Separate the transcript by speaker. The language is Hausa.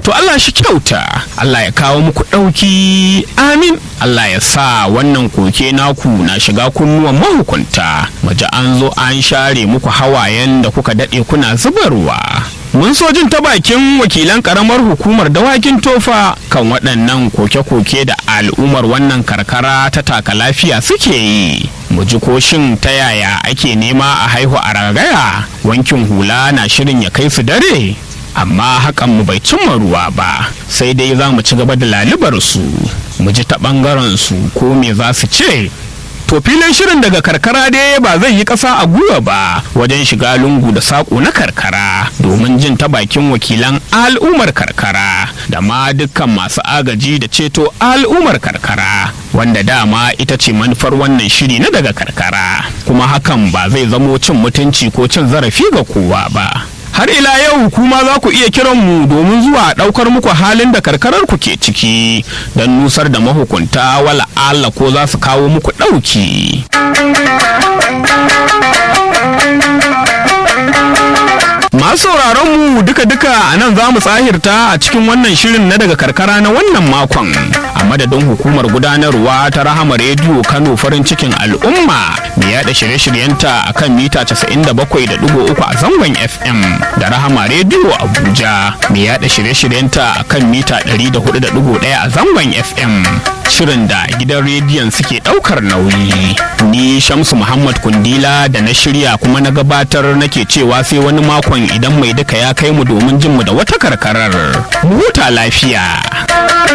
Speaker 1: to Allah shi kyauta Allah ya kawo muku ɗauki amin Allah ya sa wannan koke naku na shiga kunnuwan mahukunta maji an zo an share muku hawayen da kuka daɗe kuna zubarwa mun so jin ta bakin wakilan karamar hukumar dawakin tofa kan waɗannan koke-koke da al'ummar wannan karkara ta taka lafiya suke yi mu ji ko shin ta yaya ake nema a haihu a ragaya wankin hula na shirin ya kai su dare amma hakan mu bai cimma ruwa ba sai dai za mu ci gaba da lalibar su mu ji ta ɓangaren su ko me za su ce To filin shirin daga karkara dai ba zai yi ƙasa a gwiwa ba wajen shiga lungu da saƙo na karkara domin jin ta bakin wakilan al'ummar karkara da ma dukkan masu agaji da ceto al'ummar karkara wanda dama ita ce manufar wannan shiri na daga karkara kuma hakan ba zai zamo cin mutunci ko cin zarafi ga kowa ba. har ila yau kuma za ku iya kiran mu domin zuwa ɗaukar muku halin da karkarar ku ke ciki don nusar da mahukunta wala Allah ko za su kawo muku ɗauki. Masu sauraron mu duka-duka a nan za mu tsahirta a cikin wannan shirin na daga karkara na wannan makon. A madadin hukumar gudanarwa ta Rahama Rediyo Kano farin cikin al'umma mai yada shirye-shiryenta a kan mita 97.3 a zangon FM da Rahama Rediyo Abuja mai yada shirye-shiryenta a kan mita 104.1 a zangon FM. Shirin da gidan rediyon suke ɗaukar nauyi. Ni Shamsu Muhammad Kundila da na shirya kuma na gabatar nake cewa sai wani makon idan mai duka ya kai mu domin jin mu da wata karkarar. Mu huta lafiya.